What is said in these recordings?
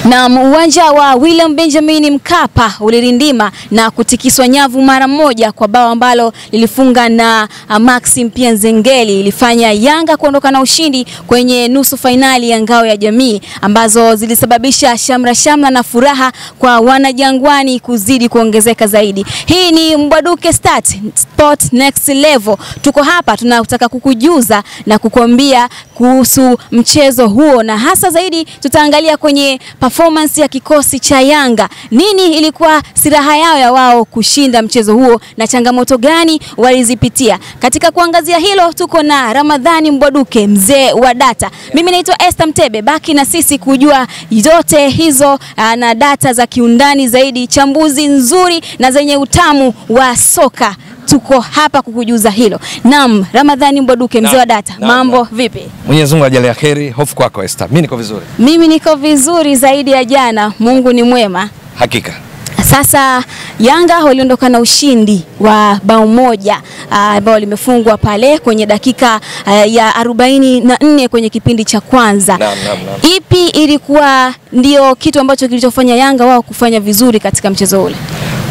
Na uwanja wa William Benjamin Mkapa ulirindima na kutikiswa nyavu mara moja kwa bao ambalo lilifunga na uh, Maxim pia Nzengeli ilifanya Yanga kuondoka na ushindi kwenye nusu fainali ya ngao ya jamii ambazo zilisababisha shamra shamra na furaha kwa wanajangwani kuzidi kuongezeka zaidi. Hii ni Mbwaduke Start Sport Next Level. Tuko hapa tunataka kukujuza na kukuambia kuhusu mchezo huo na hasa zaidi tutaangalia kwenye performance ya kikosi cha Yanga. Nini ilikuwa silaha yao ya wao kushinda mchezo huo na changamoto gani walizipitia? Katika kuangazia hilo tuko na Ramadhani Mbwaduke, mzee wa data. Mimi naitwa Esther Mtebe, baki na sisi kujua yote hizo aa, na data za kiundani zaidi, chambuzi nzuri na zenye utamu wa soka tuko hapa kukujuza hilo. Naam, Ramadhani Mbwaduke, mzee wa data, naam, mambo naam. vipi? Mwenyezi Mungu ajalie kheri. Hofu kwako Esther. Mimi niko vizuri. Mimi niko vizuri zaidi ya jana, Mungu ni mwema. Hakika. Sasa Yanga waliondoka na ushindi wa bao moja ambao limefungwa pale kwenye dakika ah, ya arobaini na nne kwenye kipindi cha kwanza. Naam, naam, naam. Ipi ilikuwa ndio kitu ambacho kilichofanya Yanga wao kufanya vizuri katika mchezo ule?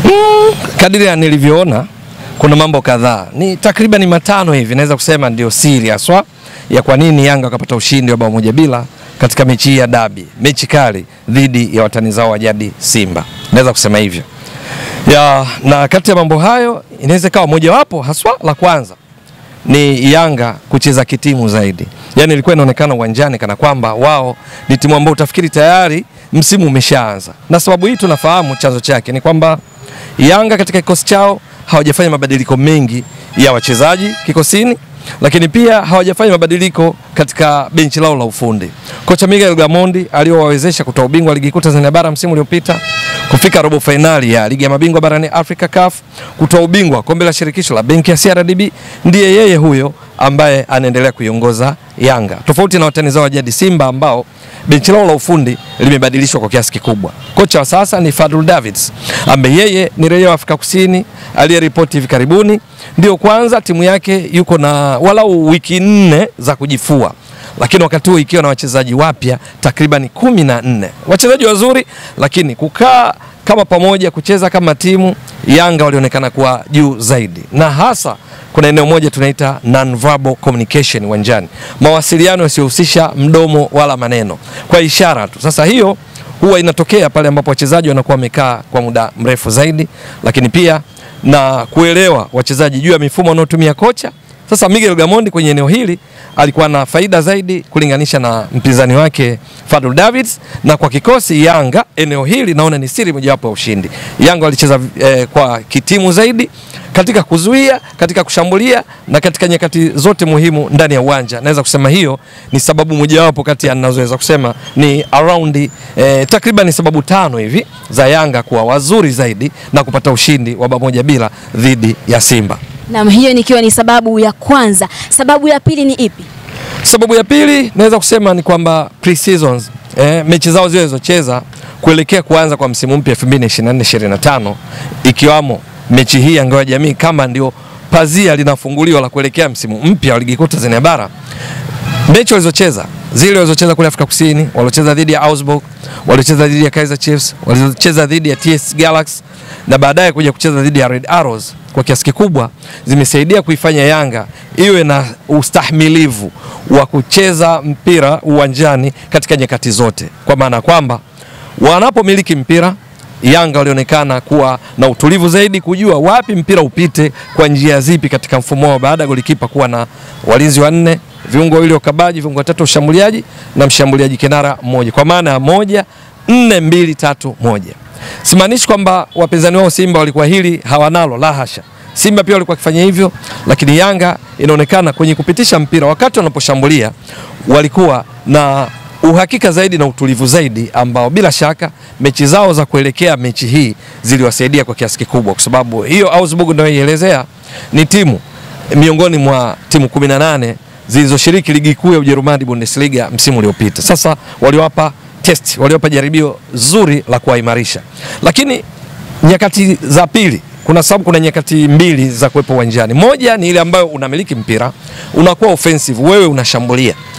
Kadiri ya nilivyoona kuna mambo kadhaa. Ni takriban matano hivi naweza kusema ndio siri haswa ya kwa nini Yanga wakapata ushindi wa bao moja bila katika mechi hii ya dabi, mechi kali dhidi ya watani zao wa jadi Simba. Naweza kusema hivyo. Ya, na kati ya mambo hayo inaweza ikawa mojawapo haswa la kwanza ni Yanga kucheza kitimu zaidi. Yaani ilikuwa inaonekana uwanjani kana kwamba wao ni timu ambayo utafikiri tayari msimu umeshaanza. Na sababu hii tunafahamu chanzo chake ni kwamba Yanga katika kikosi chao hawajafanya mabadiliko mengi ya wachezaji kikosini, lakini pia hawajafanya mabadiliko katika benchi lao la ufundi. Kocha Miguel Gamondi aliowawezesha kutoa ubingwa wa ligi kuu Tanzania bara msimu uliopita, kufika robo fainali ya ligi ya mabingwa barani Afrika CAF, kutoa ubingwa wa kombe la shirikisho la benki ya CRDB, ndiye yeye huyo ambaye anaendelea kuiongoza Yanga, tofauti na watani zao wa jadi Simba ambao benchi lao la ufundi limebadilishwa kwa kiasi kikubwa. Kocha wa sasa ni Fadul Davids ambaye yeye ni raia wa Afrika Kusini aliyeripoti hivi karibuni, ndio kwanza timu yake yuko na walau wiki nne za kujifua lakini wakati huo ikiwa na wachezaji wapya takriban kumi na nne wachezaji wazuri, lakini kukaa kama pamoja kucheza kama timu, Yanga walionekana kuwa juu zaidi, na hasa kuna eneo moja tunaita non-verbal communication uwanjani, mawasiliano yasiyohusisha mdomo wala maneno, kwa ishara tu. Sasa hiyo huwa inatokea pale ambapo wachezaji wanakuwa wamekaa kwa muda mrefu zaidi, lakini pia na kuelewa wachezaji juu ya mifumo wanaotumia kocha. Sasa Miguel Gamondi kwenye eneo hili alikuwa na faida zaidi kulinganisha na mpinzani wake Fadul Davids, na kwa kikosi Yanga eneo hili naona ni siri mojawapo ya ushindi. Yanga walicheza eh, kwa kitimu zaidi katika kuzuia, katika kushambulia na katika nyakati zote muhimu ndani ya uwanja. Naweza kusema hiyo ni sababu mojawapo kati ya ninazoweza kusema ni around eh, takriban sababu tano hivi za Yanga kuwa wazuri zaidi na kupata ushindi wa bao moja bila dhidi ya Simba. Naam, hiyo nikiwa ni sababu ya kwanza. Sababu ya pili ni ipi? Sababu ya pili naweza kusema ni kwamba pre-seasons eh, mechi zao zile zilizocheza kuelekea kuanza kwa msimu mpya 2024-2025 ikiwamo mechi hii ya ngao ya jamii kama ndio pazia linafunguliwa la kuelekea msimu mpya wa ligi kuu Tanzania bara. Mechi walizocheza zile walizocheza kule Afrika Kusini, waliocheza dhidi ya Augsburg, waliocheza dhidi ya Kaizer Chiefs, waliocheza dhidi ya TS Galaxy na baadaye kuja kucheza dhidi ya Red Arrows kwa kiasi kikubwa zimesaidia kuifanya Yanga iwe na ustahimilivu wa kucheza mpira uwanjani katika nyakati zote, kwa maana ya kwamba wanapomiliki mpira Yanga walionekana kuwa na utulivu zaidi, kujua wapi mpira upite kwa njia zipi katika mfumo wao, baada ya golikipa kuwa na walinzi wanne, viungo wawili wakabaji, viungo watatu washambuliaji na mshambuliaji kinara mmoja, kwa maana ya moja nne mbili tatu moja. Simaanishi kwamba wapinzani wao Simba walikuwa hili hawanalo, la hasha. Simba pia walikuwa wakifanya hivyo, lakini Yanga inaonekana kwenye kupitisha mpira wakati wanaposhambulia walikuwa na uhakika zaidi na utulivu zaidi, ambao bila shaka mechi zao za kuelekea mechi hii ziliwasaidia kwa kiasi kikubwa, kwa sababu hiyo Augsburg ninayoielezea ni timu miongoni mwa timu 18 zilizoshiriki ligi kuu ya Ujerumani Bundesliga msimu uliopita. Sasa waliwapa test, waliwapa jaribio zuri la kuwaimarisha, lakini nyakati za pili kuna sababu, kuna nyakati mbili za kuwepo uwanjani. Moja ni ile ambayo unamiliki mpira, unakuwa offensive, wewe unashambulia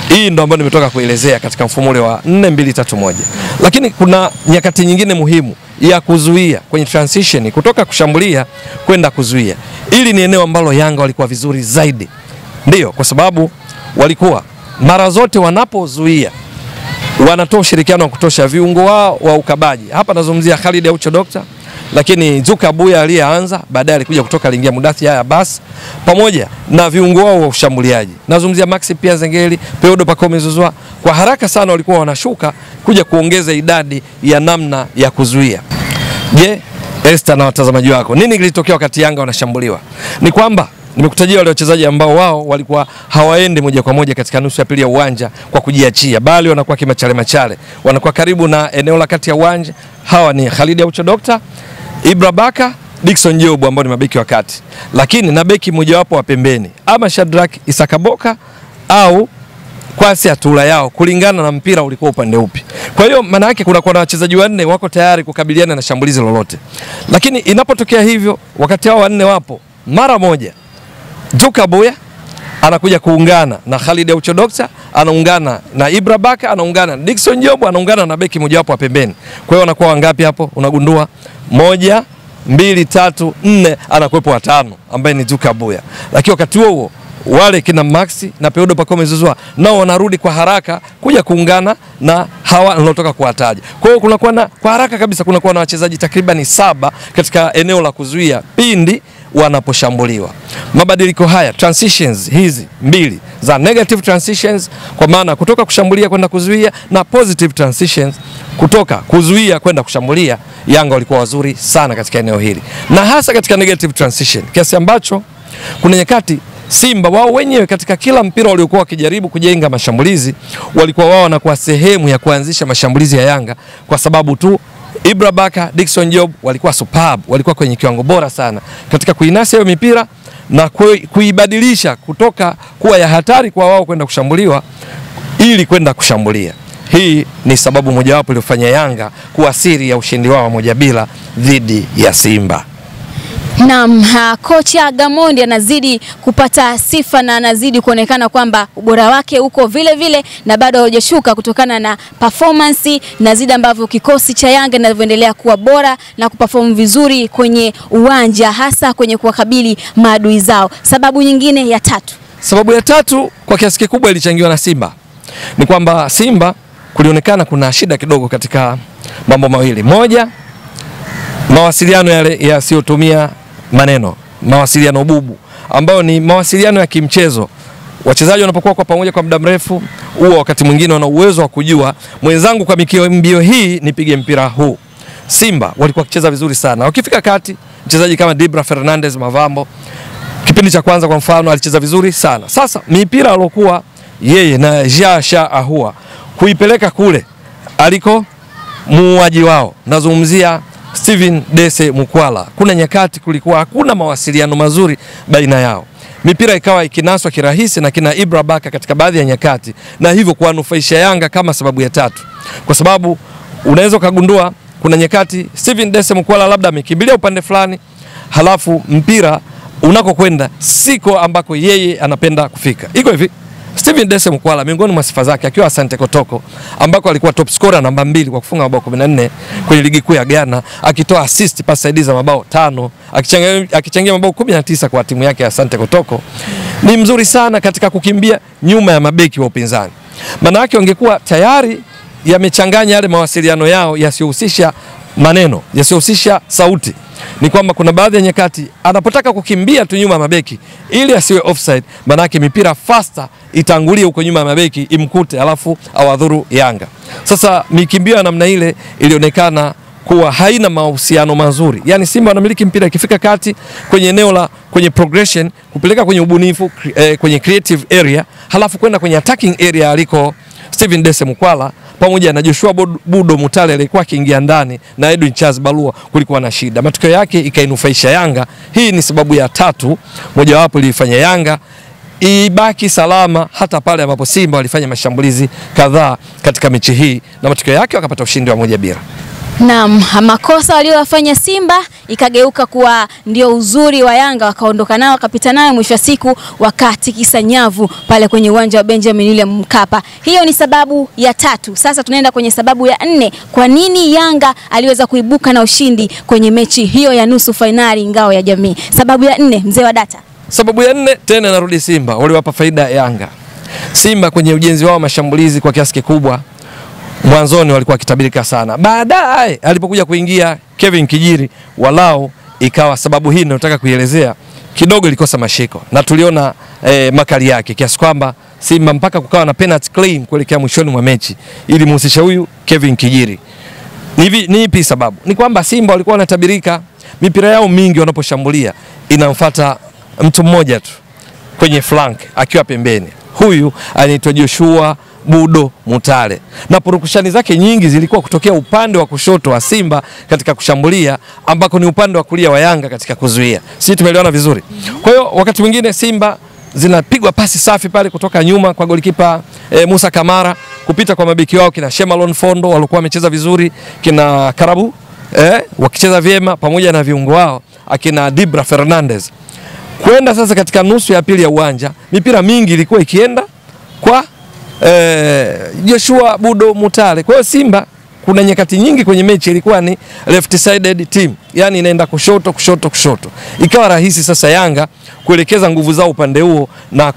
Hii ndo ambayo nimetoka kuelezea katika mfumo ule wa 4 2 3 1. Lakini kuna nyakati nyingine muhimu ya kuzuia kwenye transition kutoka kushambulia kwenda kuzuia. Hili ni eneo ambalo Yanga walikuwa vizuri zaidi. Ndiyo, kwa sababu walikuwa mara zote wanapozuia wanatoa ushirikiano wa kutosha viungo wao wa ukabaji. Hapa nazungumzia Khalid Aucho Doctor, lakini Zuka Abuya aliyeanza baadaye alikuja kutoka aliingia Mudathi haya basi, pamoja na viungo wao wa ushambuliaji. Nazungumzia Maxi pia Zengeli, Peodo Pacome Zouzoua, kwa haraka sana walikuwa wanashuka kuja kuongeza idadi ya namna ya kuzuia. Je, Esther na watazamaji wako, nini kilitokea wakati Yanga wanashambuliwa? Ni kwamba nimekutajia wale wachezaji ambao wao walikuwa hawaendi moja kwa moja katika nusu ya pili ya uwanja kwa kujiachia, bali wanakuwa kimachale machale, wanakuwa karibu na eneo la kati ya uwanja. Hawa ni Khalid Aucho Doctor, Ibra Baka, Dickson Job ambao ni mabeki wa kati, lakini na beki mojawapo wa pembeni, ama Shadrack Isakaboka au Kwasi Atula yao kulingana na mpira ulikuwa upande upi. Kwa hiyo maana yake kuna na wachezaji wanne wako tayari kukabiliana na shambulizi lolote, lakini inapotokea hivyo, wakati hao wanne wapo, mara moja Zuka Boya anakuja kuungana na Khalid Aucho Doctor, anaungana na Ibra Baka, anaungana na Dickson Job, anaungana na beki mojawapo wa pembeni. Kwa hiyo wanakuwa wangapi hapo? Unagundua moja, mbili, tatu, nne, anakuwepo watano ambaye ni Zuka Boya. Lakini wakati huo huo wale kina Maxi na Peodo Pacome Zouzoua nao wanarudi kwa haraka kuja kuungana na hawa nilotoka kuwataja. Kwa hiyo kunakuwa na kwa haraka kabisa kunakuwa na wachezaji takriban saba katika eneo la kuzuia pindi wanaposhambuliwa. Mabadiliko haya transitions hizi mbili za negative transitions, kwa maana kutoka kushambulia kwenda kuzuia, na positive transitions kutoka kuzuia kwenda kushambulia, Yanga walikuwa wazuri sana katika eneo hili, na hasa katika negative transition, kiasi ambacho kuna nyakati Simba wao wenyewe katika kila mpira waliokuwa wakijaribu kujenga mashambulizi walikuwa wao wanakuwa sehemu ya kuanzisha mashambulizi ya Yanga kwa sababu tu Ibra Baka, Dickson Job walikuwa superb, walikuwa kwenye kiwango bora sana katika kuinasa hiyo mipira na kuibadilisha kutoka kuwa ya hatari kwa wao kwenda kushambuliwa ili kwenda kushambulia. Hii ni sababu mojawapo iliyofanya Yanga kuwa siri ya ushindi wao moja bila dhidi ya Simba. Naam, kocha Gamondi anazidi kupata sifa na anazidi kuonekana kwamba ubora wake uko vile vile na bado haujashuka kutokana na performance na zidi ambavyo kikosi cha Yanga kinavyoendelea kuwa bora na kuperform vizuri kwenye uwanja hasa kwenye kuwakabili maadui zao. Sababu nyingine ya tatu, sababu ya tatu kwa kiasi kikubwa ilichangiwa na Simba, ni kwamba Simba kulionekana kuna shida kidogo katika mambo mawili. Moja, mawasiliano yale yasiyotumia maneno, mawasiliano bubu, ambayo ni mawasiliano ya kimchezo. Wachezaji wanapokuwa kwa pamoja kwa muda mrefu, huwa wakati mwingine wana uwezo wa kujua mwenzangu, kwa mbio hii nipige mpira huu. Simba walikuwa wakicheza vizuri sana, wakifika kati, mchezaji kama Dibra Fernandez Mavambo kipindi cha kwanza kwa mfano alicheza vizuri sana. Sasa mipira alokuwa yeye na Jasha Ahua kuipeleka kule aliko muuaji wao, nazungumzia Steven Dese Mukwala, kuna nyakati kulikuwa hakuna mawasiliano mazuri baina yao, mipira ikawa ikinaswa kirahisi na kina Ibra Baka katika baadhi ya nyakati, na hivyo kuwanufaisha Yanga kama sababu ya tatu, kwa sababu unaweza ukagundua kuna nyakati Steven Dese Mukwala labda amekimbilia upande fulani, halafu mpira unakokwenda siko ambako yeye anapenda kufika. Iko hivi Steven Dese Mukwala miongoni mwa sifa zake akiwa Asante Kotoko ambako alikuwa top scorer namba mbili kwa kufunga mabao 14 kwenye ligi kuu ya Ghana, akitoa assist pasi saidizi za mabao tano, akichangia, akichangia mabao 19 kwa timu yake ya Asante Kotoko. Ni mzuri sana katika kukimbia nyuma ya mabeki wa upinzani. Maana yake wangekuwa tayari yamechanganya yale mawasiliano yao yasiyohusisha maneno, yasiyohusisha sauti ni kwamba kuna baadhi ya nyakati anapotaka kukimbia tu nyuma ya mabeki ili asiwe offside, manake mipira faster itangulie huko nyuma ya mabeki imkute, alafu awadhuru Yanga. Sasa mikimbio ya namna ile ilionekana kuwa haina mahusiano mazuri, yaani Simba wanamiliki mpira ikifika kati kwenye eneo la kwenye progression kupeleka kwenye ubunifu eh, kwenye creative area, halafu kwenda kwenye attacking area aliko Steven Dese Mukwala pamoja na Joshua Budo Mutale alikuwa akiingia ndani na Edwin Charles Balua, kulikuwa na shida. Matokeo yake ikainufaisha Yanga. Hii ni sababu ya tatu mojawapo ilifanya Yanga ibaki salama hata pale ambapo Simba walifanya mashambulizi kadhaa katika mechi hii na matokeo yake wakapata ushindi wa moja bila. Naam, makosa waliyofanya Simba ikageuka kuwa ndio uzuri wa Yanga, wakaondoka nao wakapita nayo, mwisho wa siku wakatikisa nyavu pale kwenye uwanja wa Benjamin William Mkapa. Hiyo ni sababu ya tatu. Sasa tunaenda kwenye sababu ya nne. Kwa nini Yanga aliweza kuibuka na ushindi kwenye mechi hiyo ya nusu fainali ngao ya jamii? Sababu ya nne, mzee wa data. Sababu ya nne tena narudi Simba, waliwapa faida Yanga. Simba kwenye ujenzi wao mashambulizi kwa kiasi kikubwa mwanzoni walikuwa wakitabirika sana, baadaye alipokuja kuingia Kevin Kijiri, walau ikawa sababu hii ninayotaka kuielezea kidogo ilikosa mashiko na tuliona eh, makali yake kiasi kwamba Simba mpaka kukawa na penalty claim kuelekea mwishoni mwa mechi ili muhusisha huyu Kevin Kijiri. Ni, vi- ni ipi sababu? Ni kwamba Simba walikuwa wanatabirika mipira yao mingi wanaposhambulia inamfuata mtu mmoja tu kwenye flank akiwa pembeni. Huyu anaitwa Joshua Budo Mutale, na purukushani zake nyingi zilikuwa kutokea upande wa kushoto wa Simba katika kushambulia, ambako ni upande wa kulia wa Yanga katika kuzuia. Sisi tumeelewana vizuri. Kwa hiyo wakati mwingine Simba zinapigwa pasi safi pale kutoka nyuma kwa golikipa e, Musa Kamara kupita kwa mabeki wao kina Shemalon Fondo walikuwa wamecheza vizuri, kina Karabu eh, wakicheza vyema pamoja na viungo wao akina Dibra Fernandez kwenda sasa katika nusu ya pili ya uwanja, mipira mingi ilikuwa ikienda kwa eh, Joshua Budo Mutale. Kwa hiyo Simba kuna nyakati nyingi kwenye mechi ilikuwa ni left sided team, yani inaenda kushoto kushoto kushoto, ikawa rahisi sasa Yanga kuelekeza nguvu zao upande huo na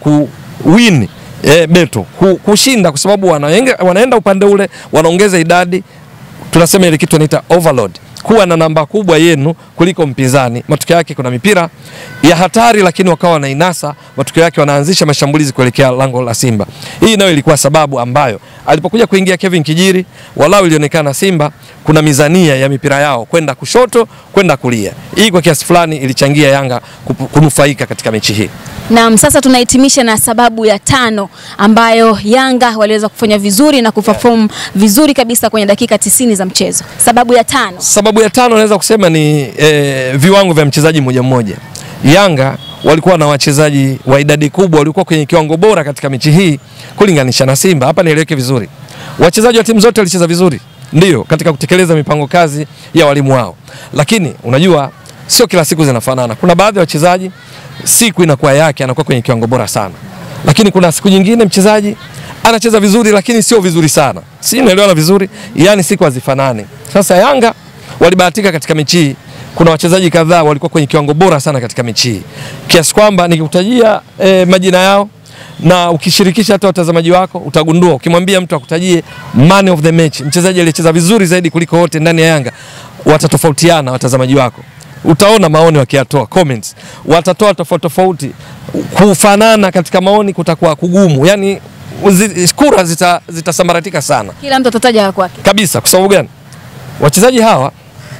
kuwin eh, beto ku- kushinda, kwa sababu wanaenga, wanaenda upande ule wanaongeza idadi tunasema ile kitu inaita overload, kuwa na namba kubwa yenu kuliko mpinzani. Matokeo yake kuna mipira ya hatari, lakini wakawa wanainasa. Matokeo yake wanaanzisha mashambulizi kuelekea lango la Simba. Hii nayo ilikuwa sababu ambayo alipokuja kuingia Kevin Kijiri, walau ilionekana Simba kuna mizania ya mipira yao kwenda kushoto, kwenda kulia. Hii kwa kiasi fulani ilichangia Yanga kupu- kunufaika katika mechi hii. Naam, sasa tunahitimisha na sababu ya tano ambayo Yanga waliweza kufanya vizuri na kuperform vizuri kabisa kwenye dakika tisini za mchezo. Sababu ya tano. Sababu ya tano naweza kusema ni eh, viwango vya mchezaji mmoja mmoja. Yanga walikuwa na wachezaji wa idadi kubwa, walikuwa kwenye kiwango bora katika mechi hii kulinganisha na Simba. Hapa nieleweke vizuri, wachezaji wa timu zote walicheza vizuri, ndio katika kutekeleza mipango kazi ya walimu wao, lakini unajua sio kila siku zinafanana. Kuna baadhi ya wachezaji siku inakuwa yake, anakuwa kwenye kiwango bora sana, lakini kuna siku nyingine mchezaji anacheza vizuri, lakini sio vizuri sana. Si naelewana vizuri? Yani siku hazifanani. Sasa Yanga walibahatika katika mechi hii, kuna wachezaji kadhaa walikuwa kwenye kiwango bora sana katika mechi hii, kiasi kwamba nikikutajia eh, majina yao na ukishirikisha hata watazamaji wako utagundua, ukimwambia mtu akutajie man of the match, mchezaji aliyecheza vizuri zaidi kuliko wote ndani ya Yanga, watatofautiana watazamaji wako utaona maoni wakiyatoa comments, watatoa tofauti tofauti. Kufanana katika maoni kutakuwa kugumu, yani uzi- kura zita- zitasambaratika sana Kila mtu atataja wa kwake. kabisa. Kwa sababu gani? Wachezaji hawa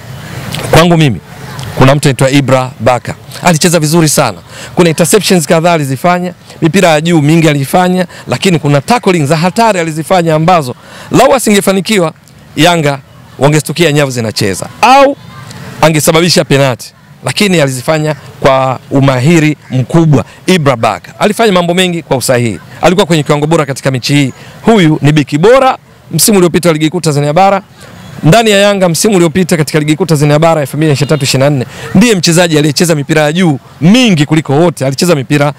kwangu mimi, kuna mtu anaitwa Ibra Baka alicheza vizuri sana. Kuna interceptions kadhaa alizifanya, mipira ya juu mingi alifanya, lakini kuna tackling za hatari alizifanya ambazo lau asingefanikiwa Yanga wangestukia nyavu zinacheza au angesababisha penati, lakini alizifanya kwa umahiri mkubwa. Ibra Baka alifanya mambo mengi kwa usahihi, alikuwa kwenye kiwango bora katika mechi hii. Huyu ni beki bora msimu uliopita wa ligi kuu Tanzania bara ndani ya Yanga msimu uliopita katika ligi kuu Tanzania bara 2023-24 ndiye mchezaji aliyecheza mipira ya juu mingi kuliko wote, alicheza mipira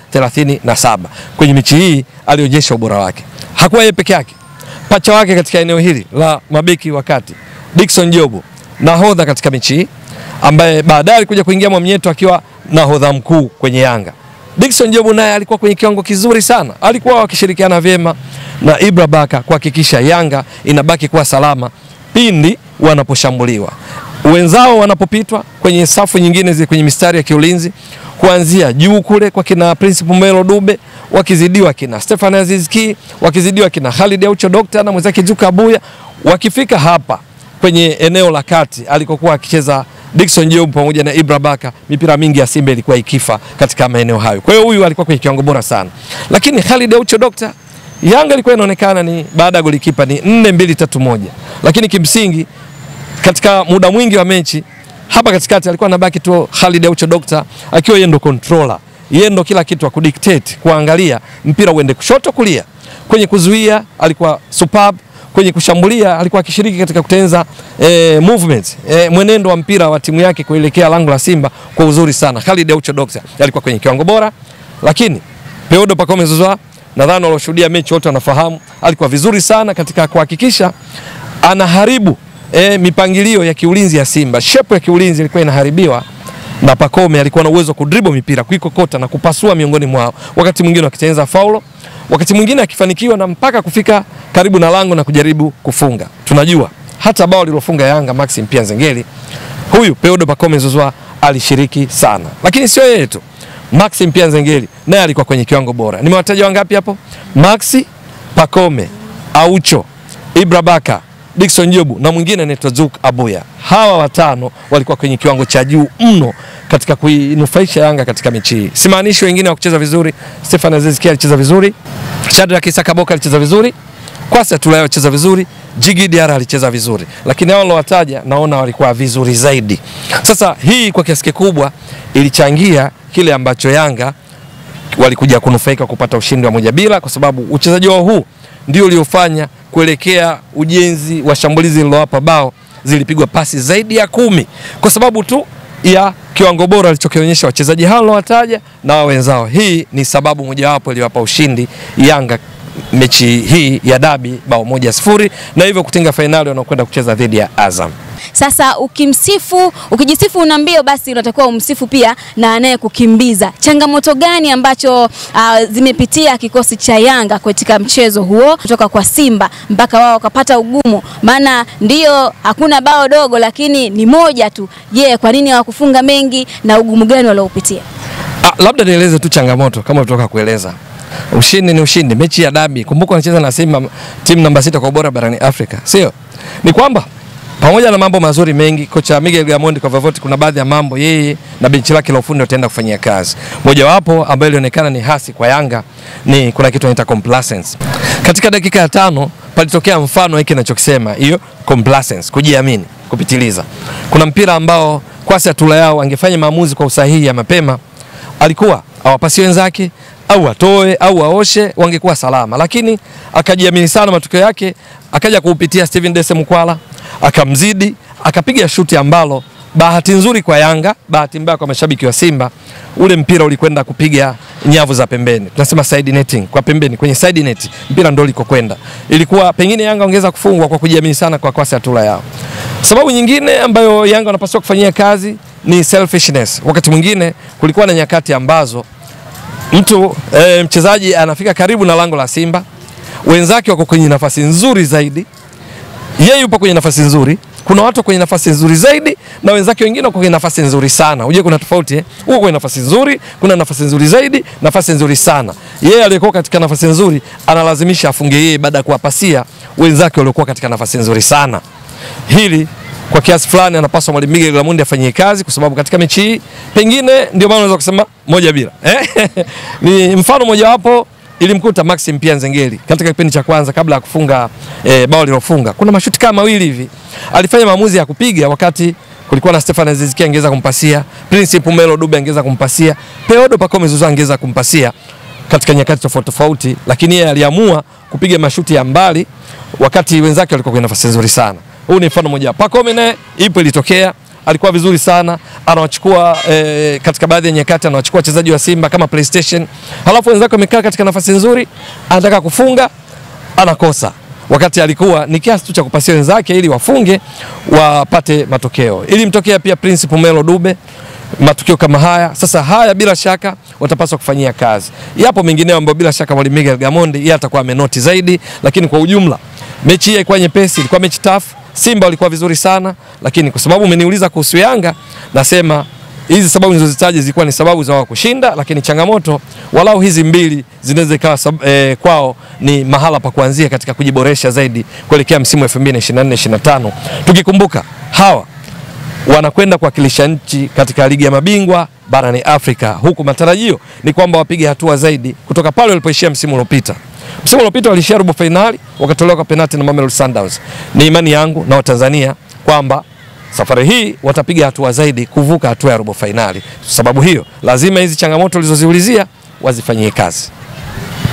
37 kwenye mechi hii, alionyesha ubora wake. Hakuwa yeye peke yake, pacha wake katika eneo hili la mabeki wakati Dickson Jobo nahodha katika mechi hii, ambaye baadaye alikuja kuingia Mwamnyeto akiwa nahodha mkuu kwenye Yanga. Dickson Jobo naye alikuwa kwenye kiwango kizuri sana, alikuwa wakishirikiana vyema na Ibra Baka kuhakikisha Yanga inabaki kuwa salama pindi wanaposhambuliwa, wenzao wanapopitwa kwenye safu nyingine zile kwenye mistari ya kiulinzi, kuanzia juu kule kwa kina Principal Melo Dube, wakizidiwa kina Stefan Aziz Ki, wakizidiwa kina Khalid Aucho Doctor na mwenzake Juka Abuya, wakifika hapa kwenye eneo la kati alikokuwa akicheza Dickson Job pamoja na Ibra Baka, mipira mingi ya Simba ilikuwa ikifa katika maeneo hayo. Kwa hiyo huyu alikuwa kwenye kiwango bora sana, lakini Khalid Aucho Doctor, Yanga ilikuwa inaonekana ni baada ya golikipa ni 4 2 3 moja, lakini kimsingi katika muda mwingi wa mechi hapa katikati alikuwa anabaki tu Khalid Aucho Doctor akiwa yeye ndo controller, yeye ndo kila kitu akudictate, kuangalia mpira uende kushoto kulia. Kwenye kuzuia alikuwa superb, kwenye kushambulia alikuwa akishiriki katika kutengeneza eh, movement eh, mwenendo wa mpira wa timu yake kuelekea lango la Simba kwa uzuri sana. Khalid Aucho Dokta alikuwa kwenye kiwango bora, lakini Peodo Pacome Zouzoua nadhani walioshuhudia mechi wote wanafahamu alikuwa vizuri sana katika kuhakikisha anaharibu e, mipangilio ya kiulinzi ya Simba. Shepu ya kiulinzi ilikuwa inaharibiwa na Pacome alikuwa na uwezo wa kudribble mipira, kuikokota na kupasua miongoni mwao, wakati mwingine wakitengeneza faulo, wakati mwingine akifanikiwa na mpaka kufika karibu na lango na kujaribu kufunga. Tunajua hata bao lilofunga Yanga Maxim pia Nzengeli, huyu Peodo Pacome Zouzoua alishiriki sana, lakini sio yeye tu. Maxim pia Nzengeli naye alikuwa kwenye kiwango bora. Nimewataja wangapi hapo? Maxi, Pacome, Aucho, Ibra Baka, Dickson Jobu na mwingine anaitwa Zuk Abuya. Hawa watano walikuwa kwenye kiwango cha juu mno katika kuinufaisha Yanga katika mechi hii. Simaanishi wengine wa kucheza vizuri. Stefan Aziz Ki alicheza vizuri, Shadrack Isaka Boka alicheza vizuri, Kwasi Atulayo alicheza vizuri, Jigi Diarra alicheza vizuri, lakini hao wataja naona walikuwa vizuri zaidi. Sasa hii kwa kiasi kikubwa ilichangia kile ambacho Yanga walikuja kunufaika kupata ushindi wa moja bila, kwa sababu uchezaji wao huu ndio uliofanya kuelekea ujenzi wa shambulizi lililowapa bao, zilipigwa pasi zaidi ya kumi kwa sababu tu ya kiwango bora alichokionyesha wachezaji hao wataja na wao wenzao. Hii ni sababu mojawapo iliyowapa ushindi Yanga mechi hii ya dabi bao moja sifuri na hivyo kutinga fainali wanaokwenda kucheza dhidi ya Azam. Sasa ukimsifu, ukijisifu una mbio, basi unatakiwa umsifu pia na anayekukimbiza. Changamoto gani ambacho uh, zimepitia kikosi cha Yanga katika mchezo huo kutoka kwa Simba mpaka wao wakapata ugumu? Maana ndio hakuna bao dogo, lakini ni moja tu. Je, yeah, kwa nini hawakufunga mengi na ugumu gani waliopitia? Ah, labda nieleze tu changamoto kama kutoka kueleza Ushindi ni ushindi, mechi ya dabi. Kumbuka wanacheza na Simba, timu namba sita kwa ubora barani Afrika, sio? Ni kwamba pamoja na mambo mazuri mengi, kocha Miguel Gamondi kwa vyovyote, kuna baadhi ya mambo yeye na benchi lake la ufundi wataenda kufanyia kazi. Mojawapo ambayo ilionekana ni hasi kwa Yanga ni kuna kitu inaitwa complacence. Katika dakika ya tano palitokea mfano hiki ninachokisema, hiyo complacence, kujiamini kupitiliza. Kuna mpira ambao Kwasi Atulayo angefanya maamuzi kwa usahihi ya mapema, alikuwa awapasi wenzake au atoe au aoshe, wangekuwa salama, lakini akajiamini sana. Matokeo yake akaja kuupitia Steven Dese Mkwala, akamzidi, akapiga shuti ambalo bahati nzuri kwa Yanga, bahati mbaya kwa mashabiki wa Simba, ule mpira ulikwenda kupiga nyavu za pembeni, tunasema side netting, kwa pembeni kwenye side net, mpira ndio ulikokwenda. Ilikuwa pengine Yanga ongeza kufungwa kwa kujiamini sana kwa Kwasi Atulayo. Sababu nyingine ambayo Yanga wanapaswa kufanyia kazi ni selfishness. Wakati mwingine kulikuwa na nyakati ambazo mtu e, mchezaji anafika karibu na lango la Simba, wenzake wako kwenye nafasi nzuri zaidi, yeye yupo kwenye nafasi nzuri, kuna watu kwenye nafasi nzuri zaidi na wenzake wengine wako kwenye nafasi nzuri sana. Unajua kuna tofauti eh? Uko kwenye nafasi nzuri, kuna nafasi nzuri zaidi, nafasi nzuri sana. Yeye aliyekuwa katika nafasi nzuri analazimisha afunge yeye baada ya kuwapasia wenzake waliokuwa katika nafasi nzuri sana. Hili kwa kiasi fulani anapaswa mwalimu Miguel Gamondi afanyie kazi, kwa sababu katika mechi hii pengine ndio maana unaweza kusema moja bila eh? ni mfano mojawapo ilimkuta Maxim pia Nzengeli katika kipindi cha kwanza kabla ya kufunga eh, bao lilofunga. Kuna mashuti kama mawili hivi alifanya maamuzi ya kupiga wakati kulikuwa na Stefan Aziz Ki angeza kumpasia, Prince Pumelo Dube angeza kumpasia, Peodo Pacome Zouzoua angeza kumpasia katika nyakati tofauti tofauti, lakini yeye aliamua kupiga mashuti ya mbali wakati wenzake walikuwa kwenye nafasi nzuri sana. Huu ni mfano mmoja. Pacome naye ipo ilitokea, alikuwa vizuri sana, anawachukua eh, katika baadhi ya nyakati anawachukua wachezaji wa Simba kama PlayStation, halafu wenzake wamekaa katika nafasi nzuri, anataka kufunga anakosa, wakati alikuwa ni kiasi tu cha kupasia wenzake ili wafunge wapate matokeo. Ili mtokea pia Prince Pumelo Dube matukio kama haya. Sasa haya bila shaka watapaswa kufanyia kazi. Yapo mengineo ambayo bila shaka mwalimu Miguel Gamondi yeye atakuwa amenoti zaidi, lakini kwa ujumla mechi hii ilikuwa nyepesi, ilikuwa mechi tough. Simba walikuwa vizuri sana, lakini kwa sababu umeniuliza kuhusu Yanga, nasema hizi sababu nilizozitaja zilikuwa ni sababu za wao kushinda, lakini changamoto walau hizi mbili zinaweza ikawa eh, kwao ni mahala pa kuanzia katika kujiboresha zaidi kuelekea msimu 2024 25 tukikumbuka hawa wanakwenda kuwakilisha nchi katika ligi ya mabingwa barani Afrika, huku matarajio ni kwamba wapige hatua zaidi kutoka pale walipoishia msimu uliopita. Msimu uliopita walishia robo fainali wakatolewa kwa penalti na Mamelodi Sundowns. Ni imani yangu na Watanzania kwamba safari hii watapiga hatua zaidi kuvuka hatua ya robo fainali. Sababu hiyo lazima hizi changamoto ulizoziulizia wazifanyie kazi.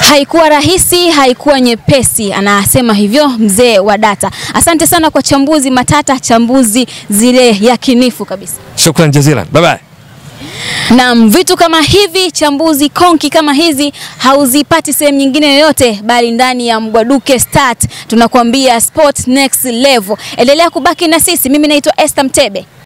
Haikuwa rahisi, haikuwa nyepesi, anasema hivyo mzee wa data. Asante sana kwa chambuzi matata, chambuzi zile yakinifu kabisa. Shukran jazilan, bye bye. Naam, vitu kama hivi, chambuzi konki kama hizi hauzipati sehemu nyingine yoyote, bali ndani ya Mbwaduke Start. Tunakuambia sport next level. Endelea kubaki na sisi. Mimi naitwa Esther Mtebe.